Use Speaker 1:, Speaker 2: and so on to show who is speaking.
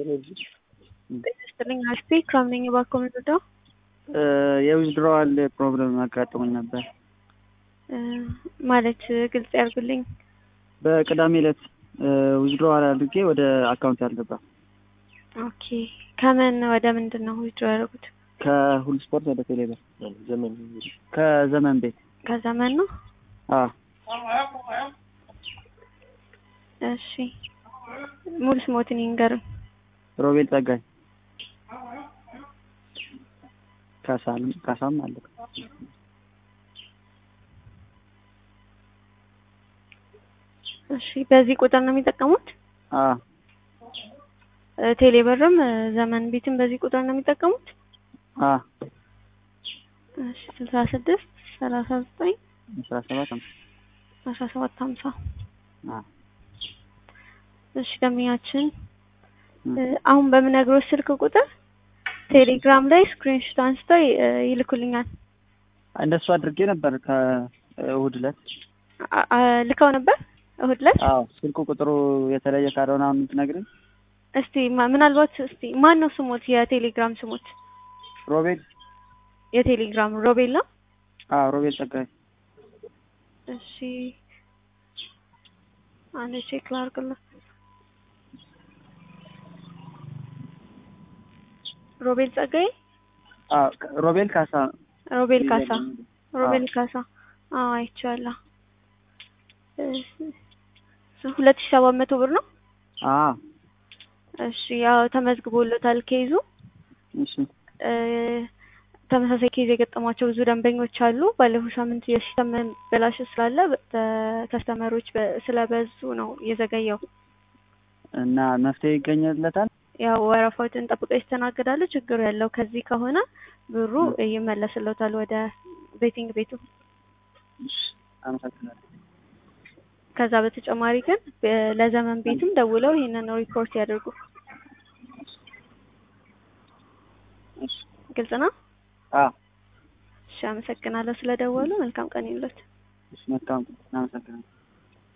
Speaker 1: ጤና አስፔ ክራም ነኝ። እባክዎ ምንድነው?
Speaker 2: የዊዝድሮዋል ፕሮብለም አጋጥሞኝ ነበር።
Speaker 1: ማለት ግልጽ ያርጉልኝ።
Speaker 2: በቅዳሜ ዕለት ዊዝድሮዋል አድርጌ ወደ አካውንት ያልገባ
Speaker 1: ኦኬ ከምን ወደ ምንድን ነው ዊዝድሮ ያደረጉት?
Speaker 2: ከሁሉ ስፖርት ወደ ቴሌብር ከዘመን ቤት
Speaker 1: ከዘመን ነው።
Speaker 2: አ
Speaker 1: እሺ ሙሉ ስሞትን ይንገሩኝ።
Speaker 2: ሮቤል ጸጋይ ካሳም ካሳም አለ
Speaker 1: እሺ በዚህ ቁጥር ነው የሚጠቀሙት?
Speaker 2: አ
Speaker 1: ቴሌብርም ዘመን ቤትም በዚህ ቁጥር ነው የሚጠቀሙት?
Speaker 2: አ
Speaker 1: እሺ ስልሳ ስድስት ሰላሳ ዘጠኝ
Speaker 2: አስራ ሰባት
Speaker 1: አስራ ሰባት ሀምሳ
Speaker 2: አ
Speaker 1: እሺ ደንበኛችን አሁን በምነግሮት ስልክ ቁጥር ቴሌግራም ላይ ስክሪንሾት አንስተው ይልኩልኛል።
Speaker 2: እንደሱ አድርጌ ነበር ከእሁድ ዕለት
Speaker 1: አ- አ- ልከው ነበር እሁድ ዕለት።
Speaker 2: አዎ ስልኩ ቁጥሩ የተለየ ካልሆነ አሁን የምትነግሪኝ
Speaker 1: እስቲ ማ- ምናልባት እስቲ ማን ነው ስሞት? የቴሌግራም ስሞት
Speaker 2: ሮቤል
Speaker 1: የቴሌግራም ሮቤል ነው።
Speaker 2: አዎ ሮቤል ጸጋይ
Speaker 1: እሺ አንድ ቼክ ላድርግልህ። ሮቤል ጸጋዬ፣
Speaker 2: አዎ ሮቤል ካሳ
Speaker 1: ሮቤል ካሳ፣ ሮቤል ካሳ። አዎ አይቼዋለሁ። ሁለት ሺህ ሰባት መቶ ብር ነው።
Speaker 2: አዎ
Speaker 1: እሺ ያው ተመዝግቦለታል ኬዙ።
Speaker 2: እሺ
Speaker 1: እ ተመሳሳይ ኬዝ የገጠሟቸው ብዙ ደንበኞች አሉ። ባለፈው ሳምንት የሲስተም መበላሸት ስላለ በ- ከስተመሮች በ- ስለበዙ ነው የዘገየው።
Speaker 2: እና መፍትሄ ይገኝለታል።
Speaker 1: ያው ወረፋዎችን ጠብቀው ይስተናገዳሉ። ችግሩ ያለው ከዚህ ከሆነ ብሩ ይመለስለታል ወደ ቤቲንግ ቤቱ።
Speaker 2: እሺ አመሰግናለሁ።
Speaker 1: ከዛ በተጨማሪ ግን በ- ለዘመን ቤትም ደውለው ይህንን ሪፖርት ያደርጉ።
Speaker 2: እሺ
Speaker 1: ግልጽ ነው።
Speaker 2: አዎ
Speaker 1: እሺ አመሰግናለሁ ስለደወሉ። መልካም ቀን ይሁንልዎት።
Speaker 2: እሺ መልካም አመሰግናለሁ።